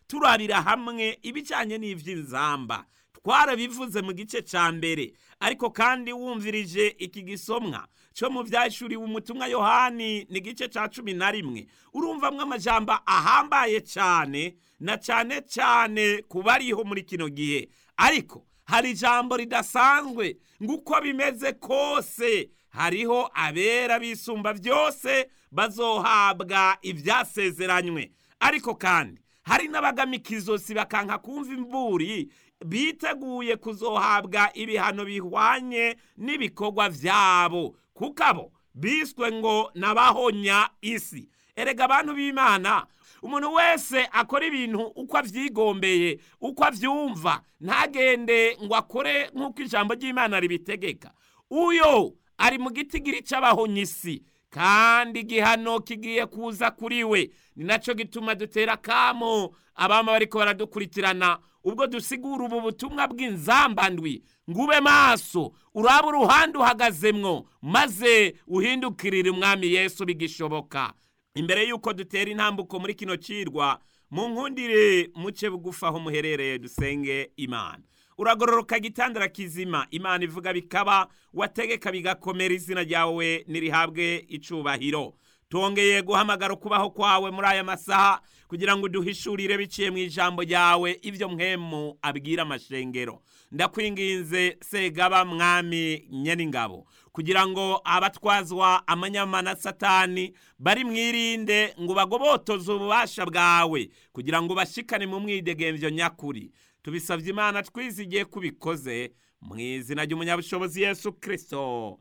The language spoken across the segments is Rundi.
turabira hamwe ibijyanye n'iby'inzamba twarabivuze mu gice cya mbere ariko kandi wumvirije iki gisomwa cyo mu byashuriwe umutumwa yohani ni igice cya cumi na rimwe urumvamwo amajambo ahambaye cyane na cyane cyane ku bariho muri kino gihe ariko hari ijambo ridasanzwe ngo uko bimeze kose hariho abera bisumba byose bazohabwa ibyasezeranywe ariko kandi hari n'abagamika izosi bakanka kumva imburi biteguye kuzohabwa ibihano bihwanye n'ibikorwa byabo kuko abo biswe ngo nabahonya isi erega abantu b'imana umuntu wese akora ibintu uko avyigombeye uko avyumva ntagende ngo akore nk'uko ijambo ry'imana ribitegeka uyo ari mu gitigiri c'abahonya isi kandi igihano kigiye kuza kuri we ni naco gituma dutera kamo abama bariko baradukurikirana ubwo dusigura ubu butumwa bw'inzambandwi ngube maso uraba uruhande uhagazemwo maze uhindukirire umwami yesu bigishoboka imbere y'uko dutera intambuko muri kino cirwa mu nkundire muce bugufi aho muherereye dusenge imana uragororoka gitandara kizima imana ivuga bikaba wategeka bigakomera izina ryawe nirihabwe icubahiro tongeye guhamagara ukubaho kwawe muri aya masaha kugira ngo uduhishurire biciye mu ijambo ryawe ibyo mwemu abwira amashengero ndakwinginze segaba mwami nyeningabo kugira ngo abatwazwa amanyama na satani bari mwirinde ngo bagobotoze ububasha bwawe kugira ngo bashikane mu mwidegemvyo nyakuri tubisabye imana twizigiye kubikoze mu izina ry'umunyabushobozi yesu kirisito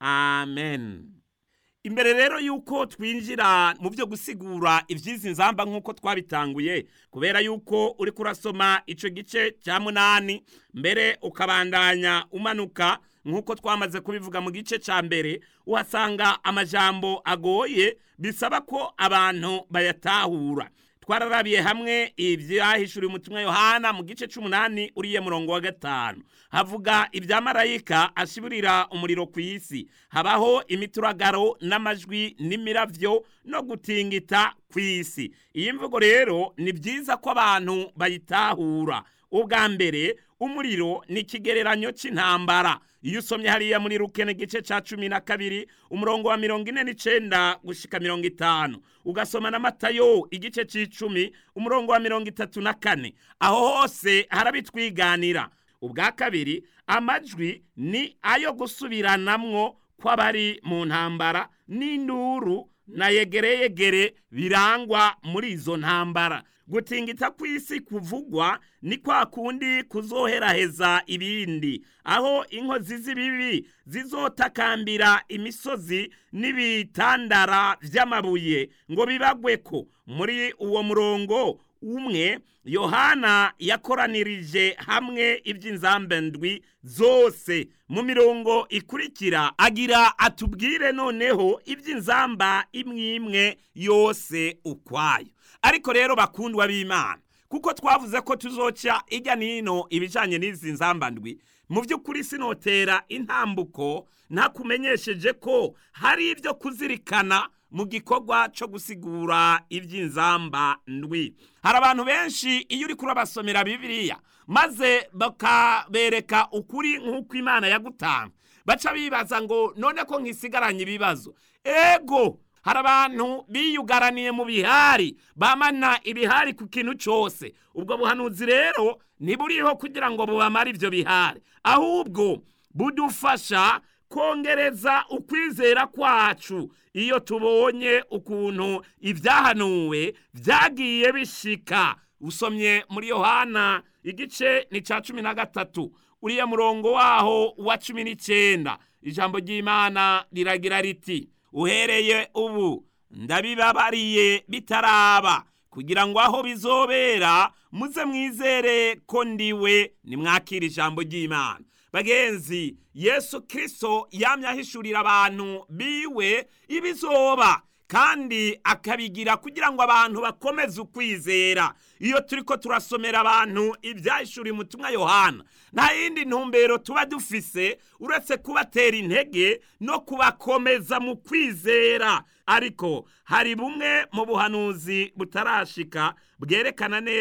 amen imbere rero yuko twinjira mu byo gusigura iby'izi nzamba nk'uko twabitanguye kubera yuko uri kurasoma icyo gice cya munani mbere ukabandanya umanuka nk'uko twamaze kubivuga mu gice cya mbere uhasanga amajambo agoye bisaba ko abantu bayatahura twararabiye hamwe ibyahishuriwe umutumwa yohana mu gice cy'umunani uriye murongo wa gatanu havuga ibya marayika ashiburira umuriro ku isi habaho imituragaro n'amajwi n'imiravyo no gutingita ku isi iyi mvugo rero ni byiza ko abantu bayitahura ubwa mbere umuriro ni ikigereranyo cy'intambara iyo usomye hariya muri rukene igice cya cumi na kabiri umurongo wa mirongo ine n'icenda gushika mirongo itanu ugasoma na matayo igice c'icumi umurongo wa mirongo itatu na kane aho hose harabitwiganira ubwa kabiri amajwi ni ayo gusubiranamwo kw'abari mu ntambara n'induru na yegereyegere birangwa muri izo ntambara gutingita kw'isi kuvugwa ni kwa kundi kuzoheraheza ibindi aho inkozi z'ibibi zizotakambira imisozi n'ibitandara vy'amabuye ngo bibagweko muri uwo murongo umwe yohana yakoranirije hamwe iby'inzambe ndwi zose mu mirongo ikurikira agira atubwire noneho iby'inzamba imwe imwe yose ukwayo ariko rero bakundwa b'imana kuko twavuze ko tuzoca ijya nino ibijanye n'izi nzamba ndwi mu by'ukuri sinotera intambuko ntakumenyesheje ko hari ibyo kuzirikana mu gikorwa cyo gusigura iby'inzamba ndwi hari abantu benshi iyo uri kurabasomera bibiliya maze bakabereka ukuri nk'uko imana yagutanga baca bibaza ngo none ko nkisigaranye ibibazo ego hari abantu biyugaraniye mu bihari bamana ibihari ku kintu cyose ubwo buhanuzi rero ntiburiho kugira ngo bubamare ibyo bihari ahubwo budufasha kongereza ukwizera kwacu iyo tubonye ukuntu ibyahanuwe byagiye bishika usomye muri yohana igice ni cya cumi na gatatu uriya murongo waho wa cumi n'icyenda ijambo ry'imana riragira riti uhereye ubu ndabibabariye bitaraba kugira ngo aho bizobera muze mwizere ko ndiwe nimwakira ijambo ry'imana bagenzi yesu kirisito yamye ahishurira abantu biwe ibizoba kandi akabigira kugira ngo abantu bakomeze ukwizera iyo turi ko turasomera abantu ibyahishuriye umutumwa yohana nta yindi ntumbero tuba dufise uretse kubatera intege no kubakomeza mu kwizera ariko hari bumwe mu buhanuzi butarashika bwerekana neza